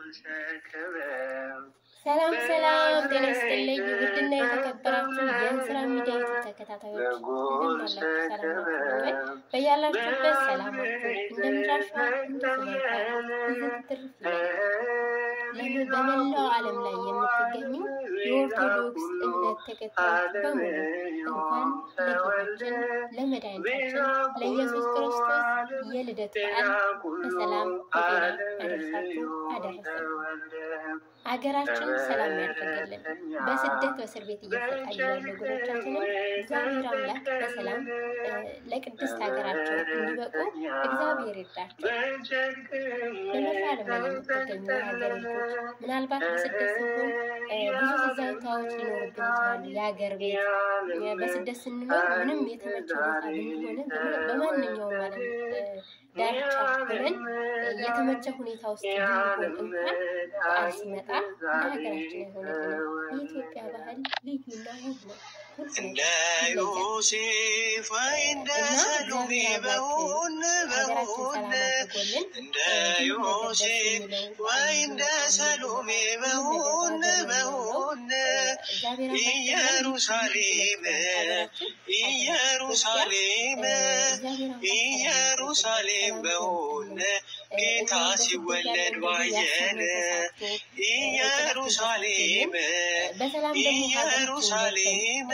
ሰላም ሰላም፣ ጤና ይስጥልኝ ውድና የተከበራችሁ የእንስራ ሚዲያ ዩቱብ ተከታታዮች እንደምን አላችሁ? ሰላም ናችሁ ወይ? በያላችሁበት ሰላማችሁ እንደምድራችሁ ትርፍ ለምን በመላው ዓለም ላይ የምትገኙ የኦርቶዶክስ እምነት ተከታዮች በሙሉ እንኳን ለጌታችን ለመድኃኒታችን ለኢየሱስ ክርስቶስ የልደት በዓል በሰላም በጤና አደረሳችሁ አደረሰን። ሀገራችን ሰላም ያድርግልን። በስደት በእስር ቤት እየተሰቃዩ ያሉ ወገኖቻችንን እግዚአብሔር አምላክ በሰላም ለቅድስት ሀገራቸው እንዲበቁ እግዚአብሔር ይርዳቸው። በመላ ዓለም ላይ የምትገኙ የሀገር ልጆች ምናልባት በስደት ስንሆን ብዙ ትዝታዎች ሊኖሩብን ይችላሉ። የሀገር ቤት በስደት ስንኖር ምንም የተመቸ ቦታ ብንሆንም በማንኛውም ዓለም ዳርቻ ሆነን የተመቸ ሁኔታ ውስጥ ብንሆን እንኳን በዓል ሲመጣ ለሀገራችን የሆነልን የኢትዮጵያ ባህል ልዩና ውብ ነው። እንደ ዮሴፍ ወይ እንደ ሰሎሜ በሆን በሆን እንደ ዮሴፍ ወይ እንደ ሰሎሜ በሆን በሆን ኢየሩሳሌም ኢየሩሳሌም ኢየሩሳሌም በሆን ጌታ ሲወለድ ባየን ኢየሩሳሌም ኢየሩሳሌም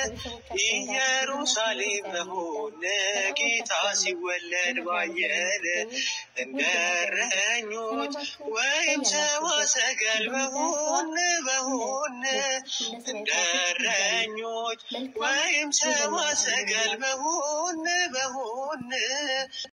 ኢየሩሳሌም በሆን ጌታ ሲወለድ ባየን እንደ እረኞች ወይም ሰብአ ሰገል በሆን በሆን እንደ እረኞች ወይም ሰብአ ሰገል በሆን በሆን